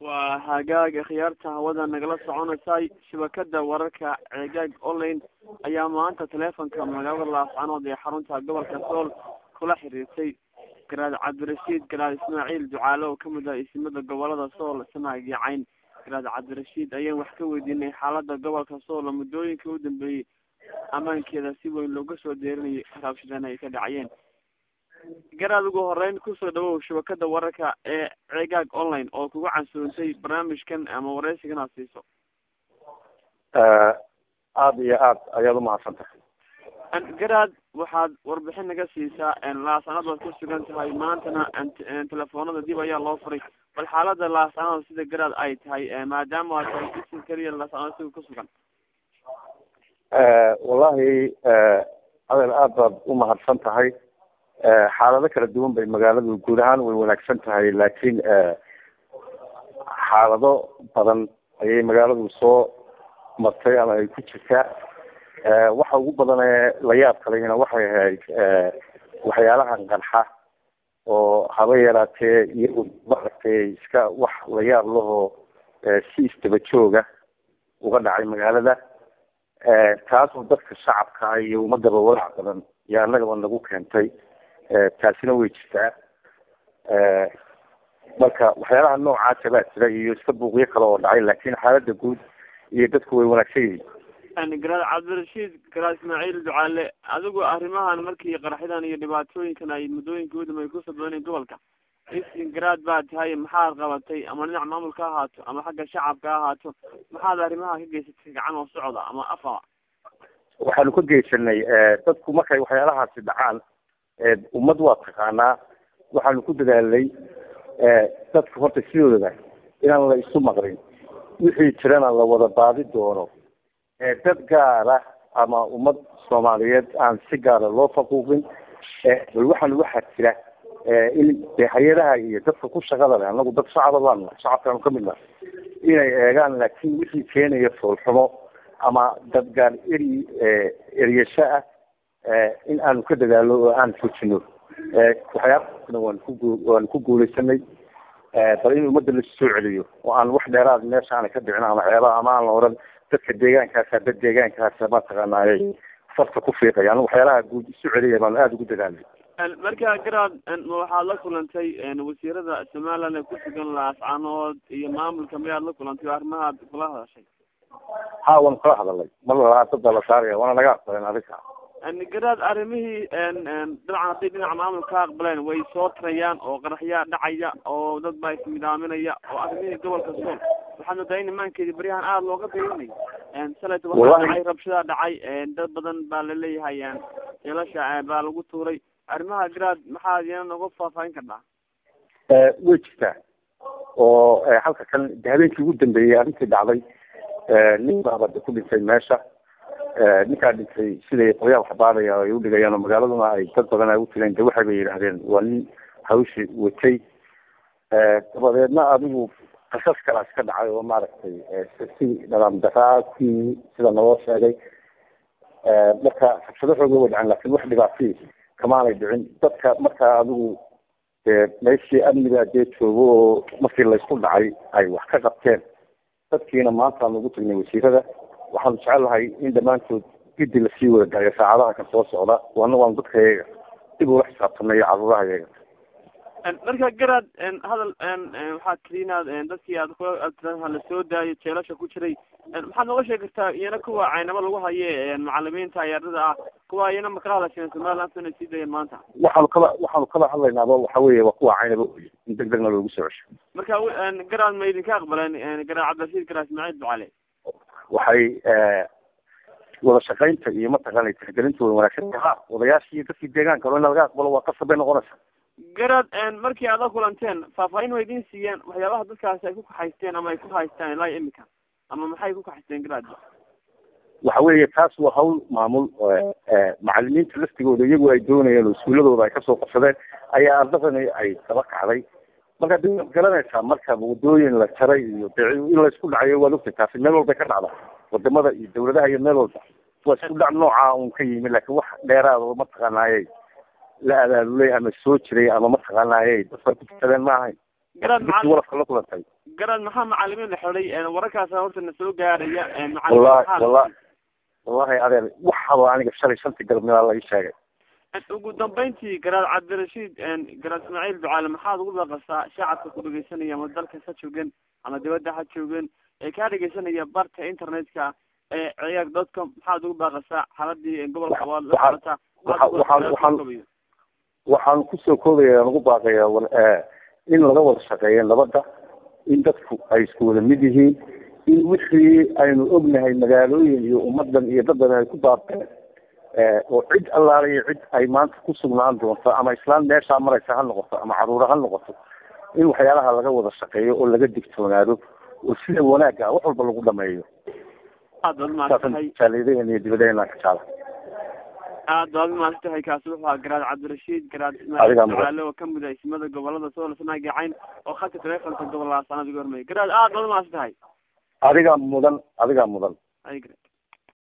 waa hagaag khiyaarta hawada nagala soconaysay shabakada wararka ceegaag online ayaa maanta teleefonka magaalada laascanood ee xarunta gobolka sool kula xiriirtay garaad cabdirashiid garaad ismaaciil ducaale oo kamid ah isimada gobolada sool sanaag iyo cayn garaad cabdirashiid ayaan wax ka weydiinay xaalada gobolka sool oo muddooyinka u dambeeyey ammaankeeda si weyn looga soo deerinayay raabshadeen ay ka dhacayeen garaad ugu horeyn kusoo dhawow shabakada wararka ee ceegaag online oo kuga cansoontay barnaamijkan ama wareysigan aad siiso aada iyo aad ayaad umahadsan tahay garaad waxaad warbixin naga siisaa laascanood baad ku sugan tahay maantana telefoonada dib ayaa loo furay bal xaalada laascanood sida garaad ay tahay maadaama aad tahay isim keliya laascanood siga ku sugan wallahi adel aad baad umahadsan tahay xaalado kala duwan bay magaaladu guud ahaan way wanaagsan tahay laakiin xaalado badan ayay magaaladu soo martay ama ay ku jirtaa waxa ugu badan ee la yaab kalena waxay ahayd waxyaalahan qarxa oo haba yaraatee iyagu maaragtay iska wax la yaab lahoo si isdaba jooga uga dhacay magaalada taasoo dadka shacabka iyo ummadaba walaac badan iyo annagaba nagu keentay taasina way jirtaa marka waxyaalaha noocaasa baa jira iyo iska buuqyo kale oo dhacay laakin xaalada guud iyo dadku way wanaagsan yihiin garaad cabdirashiid garaad ismaaciil ducaale adigu arrimahan markii qaraxyadan iyo dhibaatooyinkan ay muddooyinka udamay kusoo badanayn gobolka isin garaad baa tahay maxaad qabatay ama dhinac maamulka ha ahaato ama xagga shacabka ha ahaato maxaad arrimaha ka geysatay gacan oo socda ama afa waxaanu ka geysanay dadku markay waxyaalahaasi dhacaan ummad waa taqaanaa waxaanu ku dadaalnay dadka horta sidooda inaan la isu maqrin wixii jirana la wada baadi doono dad gaara ama ummad soomaaliyeed aan si gaara loo faquuqin bal waxaan waxaa jira in de hay-adaha iyo dadka ku shaqada leh anagu dad shacaba baan shacabkaanu kamid naha inay eegaan laakin wixii keenaya foolxumo ama dad gaar eri eryasho ah in aanu ka dadaalo oo aan joojino waxyaalaana waan ku waan ku guuleysanay bal in ummadda la soo celiyo oo aan wax dheeraad meesha aanay ka dhicin ama waxyaabaha ama aan la oran dadka deegaankaasa dad deegaankaasa mataqaanaaye farta ku fiiqaya anu waxyaalaha guud isu celiya baan aada ugu dadaalnay marka garaad waxaad la kulantay wasiirada somaliland ee kusugan laascanood iyo maamulka miyaad la kulantay o arrimahaad kula hadashay ha waan kala hadalay mar lalaa dada la saaraya waana laga aqbaleen adinka garaad arrimihii dabcan hadday dhinaca maamulka ka aqbaleen way soo tarayaan oo qaraxyaa dhacaya oo dad baa ismidaaminaya oo arrimihii gobolka sool waxaad moodaa in imaankeedi baryahan aada looga dayanay salayta waxaa dhacay rabshadaa dhacay dad badan baa laleeyahay jeelasha baa lagu tuuray arrimaha garaad maxaad iyana noga faahfaahin kartaa way jirtaa oo halka kan de habeenkii ugu dambeeyey arrintii dhacday nin baabada ku dhintay meesha ninkaa dhintay siday qolyaha waxbaadaya ay udhigayaan oo magaaladuna ay dad badan ay utileen de waxay bay yidhaahdeen waa nin hawshi watay dabadeedna adigu qasas kalaas ka dhacay oo maaragtay si dhalaam daraa ku yimi sida naloo sheegay marka rabshado xooga way dhaceen lakin wax dhibaatay kamaanay dhicin dadka markaa adigu meeshii amniga dee joogo oo markii laysku dhacay ay wax ka qabteen dadkiina maanta aan ugu tagnay wasiirada waxaanu jecelahay in dhammaantood gidi lasii wada daayo saacadaha kan soo socda waana waanu dadka yaga dib ula xisaabtanay iyo caruuraha yaga marka garaad hadal waxaa keli inaad dadkii aad kula lasoo daayo jeelasha ku jiray maxaad nooga sheegi kartaa iyana kuwa caynamo lagu haye macalimiinta ardada ah kuwa iyana makala hadasheen somaliland inay sii dayeen maanta waxaanu kala waxaanu kala hadlaynaaba waxa weeye waa kuwa caynaba in deg degna loogu soo cesho marka garaad ma idinka aqbaleen garaad cabdirashiid garaad ismaaciil ducale waxay wada shaqaynta iyo mataqaana tixgelinta way wanaagsan ha odayaashii iyo dadkii deegaanka o in laga aqbalo waa qasab bay noqonaysa garaad markii aad la kulanteen faahfaahin way idin siiyeen waxyaabaha dadkaasi ay ku kaxaysteen ama ay ku haystaan ilaa imika ama maxay ku kaxaysteen garaad waxa weeye taas waa hawl maamul macalimiinta laftigooda iyagu ay doonayeen oo iskuuladooda ay kasoo qabsadeen ayaa ardadani ay daba kacday marka de waad garanaysaa marka wadooyin la jaray iyo de in laysku dhacayo waad ogtay taasi meel walbay ka dhacda wadamada iyo dawladaha iyo meel walba waa isku dhac nooca un ka yimi laakin wax dheeraad oo mataqaanaaye la abaabulay ama soo jiray ama mataqaanaaye dadka ku tukadeen ma ahayn garaad dugsi macalin walafka la kulantay garaad maxaa macalimiin la xidhay wararkaasa horta na soo gaaraya wallahi wallahi wallahi adeer waxaba aniga shalay shantii galabnimada la ii sheegay ugu dambeyntii garaad cabdirashiid garaad ismaaciil ducaale maxaad ugu baaqasaa shacabka ku dhegeysanaya ama dalkas ha joogen ama dibadda ha joogen ee kaa dhegeysanaya barta internetka ee ciyaag dotcom maxaad ugu baaqasaa xaladii gobolka waad la socotaa waxaan waxaan waxaan kusoo koobaya ugu baaqaya in laga wada shaqeeyo nabadda in dadku ay isku wada mid yihiin in wixii aynu ognahay magaalooyin iyo ummadan iyo dad badan ay ku baabteen oo cid allaala iyo cid ay maanta ku sugnaan doonto ama islaan meeshaa maraysa ha noqoto ama caruura ha noqoto in waxyaalaha laga wada shaqeeyo oo laga digtoonaado oo sida wanaagga ah wax walba lagu dhameeyo aad baad mahadsantahay jaalidaheena iyo dibadaheenaan ka jecla aad baad mahadsantahay kaasi wuxuu ahaa garaad cabdirashiid garaad Adigaa ismaaciil mudan. ducaale oo kamid ah ismada gobolada sool sanagacayn oo khadka taleefonka gobolada sanad ugu hormeeyay garaad aad baad mahadsantahay adigaa mudan adigaa mudan ay garaad